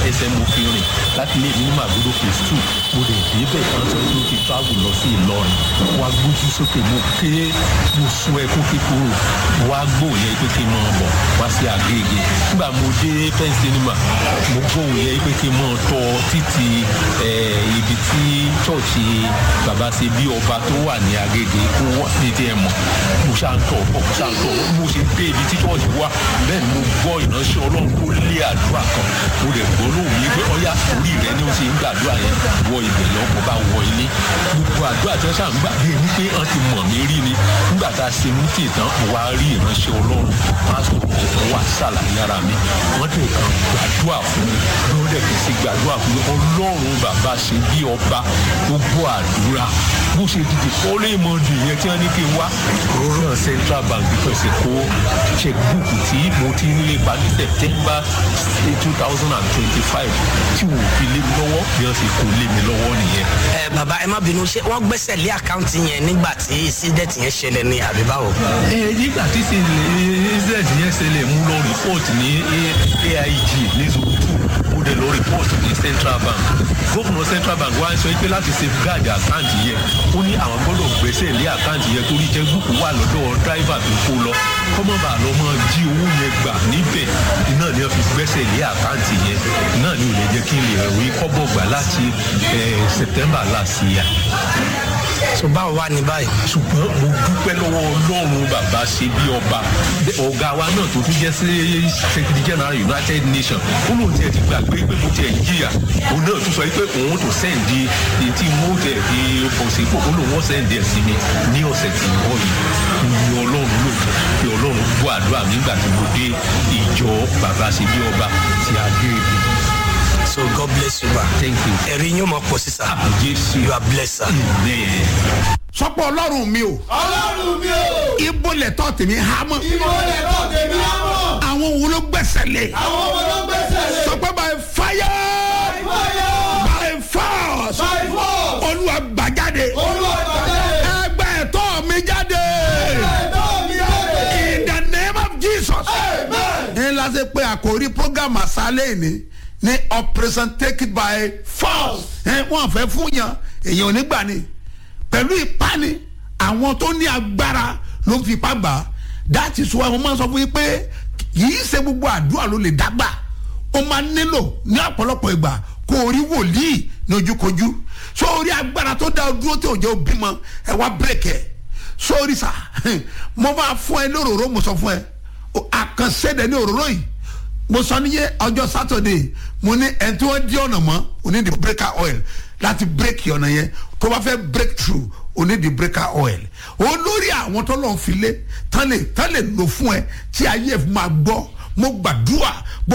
ẹsẹ̀ mo fi rìn láti ilé mi ní màgbódò phase two mo lè débẹ̀ kan sọ pé ó ti travel lọ sí ìlọrin wá gbójú sókè mo ké mo sun ẹkún kíkorò wá gbóhùn yẹn pé kí n máa bọ̀ wá sí àgègè nígbà mo dé pen cinema mo gbóhùn yẹn pé kí n máa tọ títí ibi tí chọ́ọ̀chì bàbá ṣe bí ọba tó wà ní àgègè kó wọ́n ní tí ẹ mọ̀ mo ṣáà ń tọ̀ mo ṣáà ń tọ̀ mo ṣe dé ibi tí chọ́ọ̀chì wà bẹ́ẹ̀ ni mo gbọ́ ìránṣẹ́ ọlọ́run tó lé àdúrà kan mo lè gbọ́ lóhùn yìí pé ọyá orí rẹ ni ó ṣe ń gbàdúrà yẹn wọ ibẹ̀ lọ́kọ̀ bá wọ ilé gbogbo àdúrà tí wọ́n ṣáà ń gbà bí ẹni pé wọ́n ti mọ̀ mí rí ni nígbà tá a ṣe mú tì tán mo wá rí ìránṣẹ́ ọlọ́run pásítọ̀ ọ̀hún wà sàlàyé ara mi wọ́n dẹ̀ kan gbàdúrà fún mi ló dẹ̀ kì í sí gbàdúrà fún mi ọlọ́run bàbá ṣe bí ọba gbogbo àdúrà bó ṣe dìde kọ́lé mọ́ndì yẹn tí wọ́n ní kí n wá rọ́rọ́ central bank pẹ̀sẹ̀ kó checkbook tí mo ti ń lépa ní september two thousand and twenty-five tí wò fi lé mi lọ́wọ́ bí wọ́n ṣe kó lé mi lọ́wọ́ nìyẹn. ẹ bàbá ẹ má bínú ṣé wọn gbẹsẹ lé àkáǹtì yẹn nígbà tí sídẹẹtì yẹn ṣẹlẹ ní àbí báwo. ẹ nígbà tí sídẹẹtì yẹn ṣẹlẹ̀ mú lọ report ní aig ní zone two mo dẹ̀ lọ report ní central bank gómìnà central bank wá ń sọ pé láti safeguard àkáǹtì yẹn ó ní àwọn gbọ́dọ̀ gbẹ́sẹ̀ lé àkáǹtì yẹn torí jẹ́ gúúpù wà lọ́dọ̀ driver tó kó lọ kọ́mọ́bà lọ mọ́ jí owó yẹn gbà níbẹ̀ iná ni wọ́n fi gbẹ́sẹ̀ lé àkáǹtì yẹn náà ni ò lè jẹ́ kí n lè rí kọ́bọ̀ gbà láti september last year so báwo wá ní báyìí. ṣùgbọ́n mo dúpẹ́ lọ́wọ́ ọlọ́run bàbá ṣe bí ọba ọ̀gá wa náà tó tún jẹ́ sí secretary general united nations ó lóun tiẹ̀ ti gbàgbé pé mo tiẹ̀ jìyà òun náà tún sọ pé òun tó sẹ́ǹdì etí mo tẹ̀ fi bọ̀ sí ipò òun lòun sẹ́ǹdì ẹ̀ sí mi ní ọ̀sẹ̀ tí ń bọ̀ yìí ní ọlọ́run lóòótọ́ pé ọlọ́run gbọ́ àdúrà nígbà tí mo dé ìjọ bàbá ṣe bí ọba ti adé ìbí so god bless you ba. thank you. ẹ̀rí yín mọ̀ pọ̀ sísá. jésù. you are blessed sir. amen. sọpọ ọlọrun mi o ọlọ́run mi o. ibo lẹ tọ tèmi hámọ ìmọ̀ lẹ̀ náà tèmi á mọ̀. àwọn wo ló gbẹsẹ lé àwọn ọmọ ló gbẹ́sẹ̀ lé. sọpọ by fire fire by force by force. olúwa gbàjáde olúwa gbàjáde. ẹgbẹ ẹtọ mi jáde ẹ̀dọ́ mi jáde. in the name of jesus. amen. ní lásìkò pé àkórí program àṣálẹ̀ ni ní operation take it by force ẹ wọn fẹ́ fún yan èyàn ò ní gbà ni pẹ̀lú ìpani àwọn tó ní agbára ló ń fipá gbà á that is why wọ́n máa ń sọ fún yín pé yìí ṣe gbogbo àdúrà ló lè dágbà ó máa nílò ní ọ̀pọ̀lọpọ̀ ìgbà kó o rí wòlíì ní ojúkojú so orí agbára tó dá o dúró tí ò jẹ́ òbí mọ ẹ wá bírèkì ẹ sórí sà mo máa fún ẹ lóróró mo sọ fún ẹ àkànṣe ní òróró yìí mo sọ níyẹ ọjọ́ sátọ̀dẹ̀ mo ní ẹni tí wọ́n di ọ̀nà mọ́ oní di breaker oil láti break ọ̀nà yẹn tó bá fẹ́ break through oní di breaker oil olórí àwọn tó lọ́n fi lé tán lè tán lè lò fún ẹ tí ayé ẹ̀ fi máa gbọ́ mo gbàdúrà